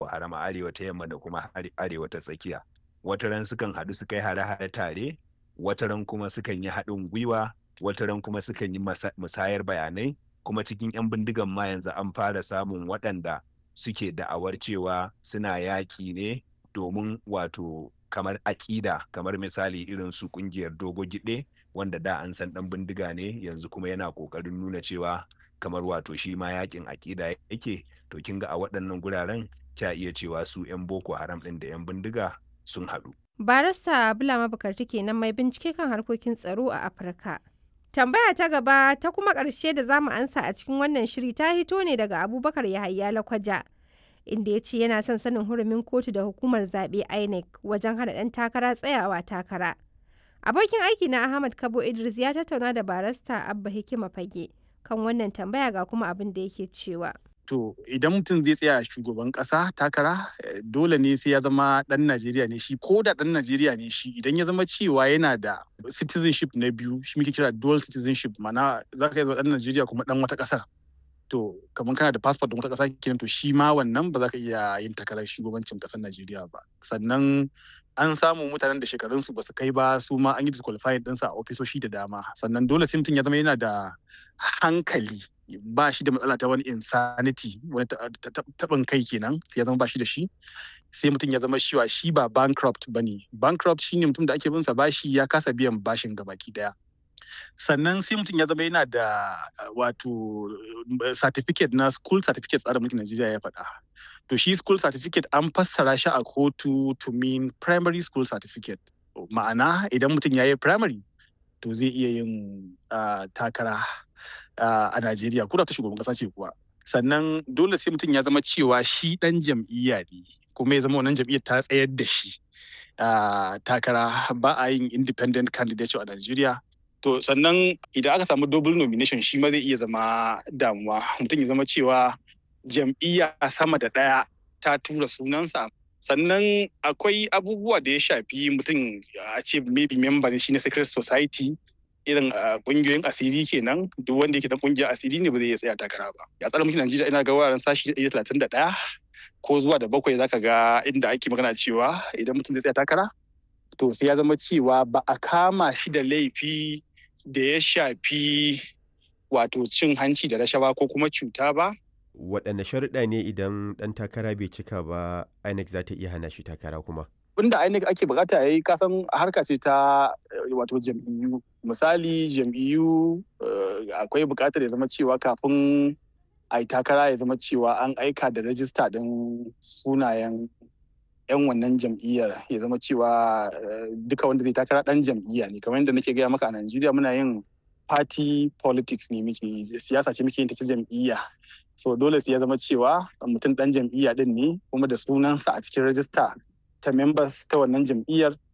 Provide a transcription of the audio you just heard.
haram a arewa ta yamma da kuma arewa ta tsakiya wataran sukan haɗu su kai hare-hare tare wataran kuma sukan yi haɗin gwiwa wataran kuma sukan yi musayar bayanai kuma cikin 'yan bindigan ma yanzu an fara samun waɗanda suke da'awar cewa suna yaƙi ne domin wato kamar aƙida kamar misali irin su ƙungiyar dogo giɗe wanda da an san ɗan bindiga ne yanzu kuma yana ƙoƙarin nuna cewa kamar wato shi ma yaƙin aƙida yake to kin ga a waɗannan guraren kya iya cewa su 'yan boko haram ɗin da 'yan bindiga sun haɗu. barista bulama bukarti kenan mai bincike kan harkokin tsaro a afirka tambaya ta gaba ta kuma ƙarshe da zamu ansa a cikin wannan shiri ta hito ne daga abubakar yahaya lakwaja inda ya ce yana son sanin hurumin kotu da hukumar zaɓe inec wajen hana ɗan takara tsayawa takara abokin aiki na ahmad kabo idris ya tattauna da barista abba hikima fage kan wannan tambaya ga kuma abin da yake cewa To idan mutum zai tsaya shugaban ƙasa takara dole ne sai ya zama ɗan Najeriya ne shi ko da ɗan Najeriya ne shi idan ya zama cewa yana da citizenship na biyu shi muke kira dual citizenship mana za ka yi zama ɗan Najeriya kuma ɗan wata ƙasar. To kamar kana da passport ɗin wata ƙasa kenan to shi ma wannan ba za ka iya yin takarar shugabancin ƙasar Najeriya ba. Sannan an samu mutanen da shekarunsu ba su kai ba su ma an yi disqualified ɗinsa a ofisoshi da dama sannan dole sai mutum ya zama yana da hankali ba shi da matsala ta wani insanity wani taɓin kai kenan sai ya zama ba shi da shi sai mutum ya zama shiwa shi ba bankrupt ba ne bankrupt shine mutum da ake binsa bashi ya kasa biyan bashin gabaki daya sannan sai mutum ya zama yana da wato certificate na school certificate tsarin mulkin Najeriya ya faɗa. To shi school certificate an fassara shi a kotu to mean primary school certificate. Ma'ana idan mutum ya yi primary to zai iya yin takara a Najeriya ko da ta shugaban ƙasa ce kuwa. Sannan dole sai mutum ya zama cewa shi ɗan jam'iyya ne kuma ya zama wannan jam'iyyar ta tsayar da shi takara ba a yin independent candidate a Najeriya. To sannan idan aka samu double nomination shi ma zai iya zama damuwa mutum ya zama cewa jam'iyya sama da ɗaya ta tura sunansa sannan akwai abubuwa da ya shafi mutum a ce maybe member ne shi na secret society irin kungiyoyin asiri kenan duk wanda yake dan kungiyar asiri ne ba zai iya tsaya takara ba ya tsara mulkin Najeriya ina ga wuraren sashi 131 ko zuwa da bakwai zaka ga inda ake magana cewa idan mutum zai tsaya takara to sai ya zama cewa ba a kama shi da laifi da ya shafi wato cin hanci da rashawa ko kuma cuta ba. Waɗanne sharuɗa ne idan ɗan takara bai cika ba INEC za ta iya hana shi takara kuma? Wanda INEC ake bukata ya yi kasan harka ce ta wato jam'iyyu. Misali jam'iyyu akwai bukatar ya zama cewa kafin a yi takara ya zama cewa an aika da rajista ɗin sunayen 'yan wannan jam'iyyar ya zama cewa duka wanda zai takara dan jam'iyya ne kamar yadda nake gaya maka a Najeriya muna yin party politics ne muke siyasa ce muke yin ta ta jam'iyya so dole sai ya zama cewa mutum dan jam'iyya din ne kuma da sunansa a cikin rajista ta members ta wannan jam'iyyar